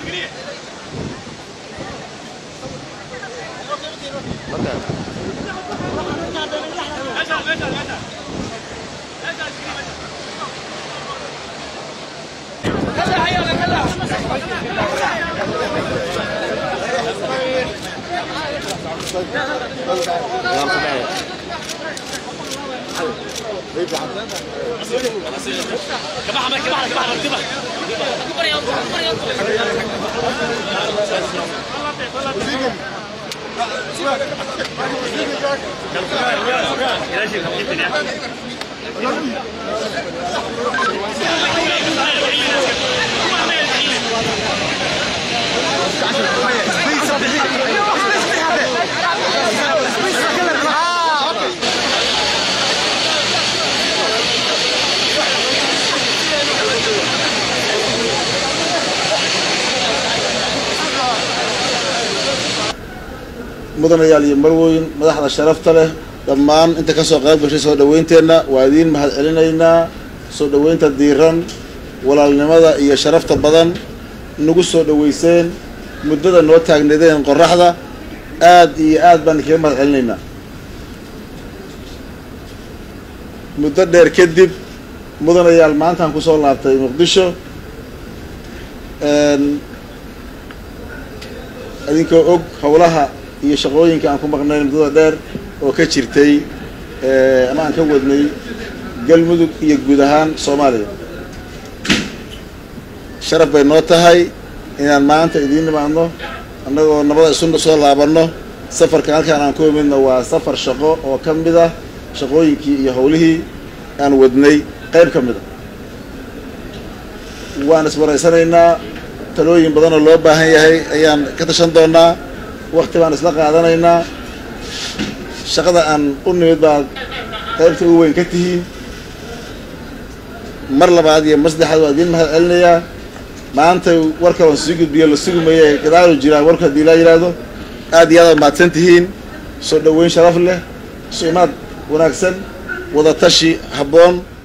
mudanayaal iyo marweyn madaxda sharafta leh dhammaan inta ka soo qayb gashay soo dhawaynteenna waa idiin mahad celinaynaa soo dhaweynta diiran walaalnimada iyo sharafta badan nagu soo dhaweyseen muddada noo taagneedeen qoraxda aad iyo aad baan idinkaga mahad celinaynaa muddo dheer kadib mudanayaal maantaan kusoo laabtay muqdisho idinkoo og howlaha iyo shaqooyinka aan ku maqnayn muddada dheer oo ka jirtay ama aan ka wadnay galmudug iyo guud ahaan soomaaliya sharaf bay noo tahay inaan maanta idiin nimaadno annagoo nabada isu soo laabanno safarkan halkaan aan ku imidno waa safar shaqo oo ka mid ah shaqooyinkii iyo howlihii aan wadnay qayb ka mid a waan iswaraysanaynaa talooyin badan oo loo baahan yahay ayaan ka tashan doonaa wakti baan isla qaadanaynaa shaqada aan u nimid baad qaybta ugu weyn ka tihiin mar labaad iyo mar saddexaad waa idiin mahad celinayaa maanta warka waan sii gudbiyo la sugumaye gadaalu jiraan warku haddii laa yidhaahdo aad iyo aad aad mahadsan tihiin soo dhaweyn sharaf leh soo imaad wanaagsan wada tashi habboon